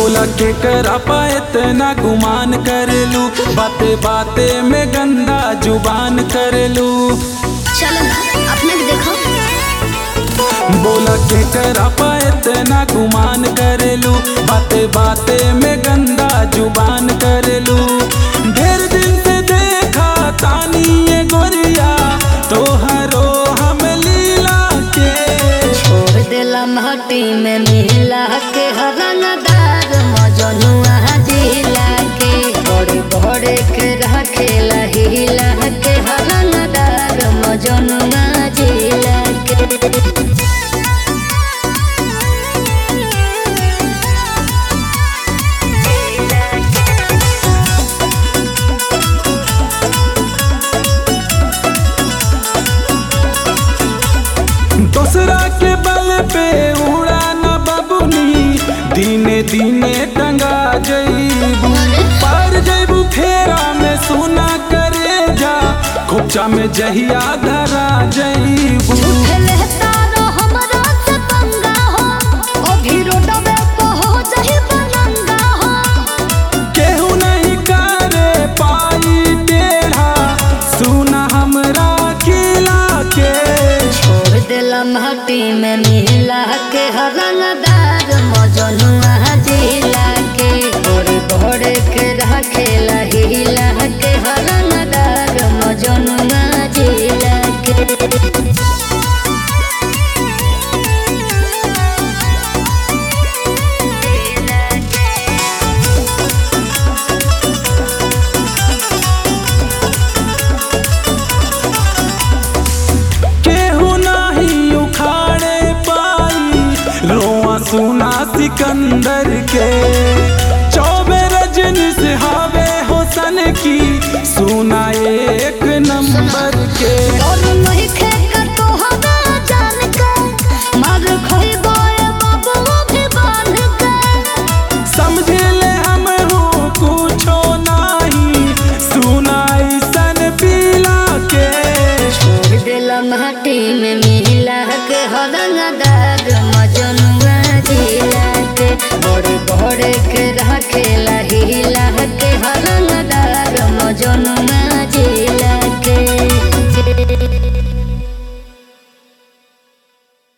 बोला के करा पा इतना गुमान कर लू बाते बाते में गंदा जुबान कर लू चलो ना अपने भी देखो बोला के करा पा इतना गुमान कर लू बाते बाते में गंदा जुबान कर लू ढेर दिन से देखा तानी ये गोरिया तोहरो हम लीला के छोड़ देला माटी में मिला के हरनदार मजनुआ जिला के बड़े बड़े के रखेला हिला के हरनदार मजनुआ जिला के दूसरा के बल पे उड़ा न बबुनी दिने दिने टंगा जईबू पर जईबू फेरा में सुना करे जा खोचा में जहिया धरा जईबू झूठले तारो हमरा से पंगा हो ओ भीरो डबे हो जही बनंगा हो केहू नहीं करे पाई टेढ़ा सुना हमरा किला के छोड़ देला माटी में मिला के हरनदार मजनुआ जिला के बड़े बड़े के रखेला हिला के हरनदार मजनुआ जिला के केहू नहीं उखाड़े पाई रोआ सुना सिकंदर के चौबे रजनी से हावे होसन की सुना एक नंबर के और नहीं खेकर तो हवा जान के मार खोई बोए बाबू भी बांध के समझे ले हम हो कुछो नहीं सुनाई सन पीला के छोड़ देला माटी में मिला के हरंगदार मजनुआ जिला के बड़े बड़े के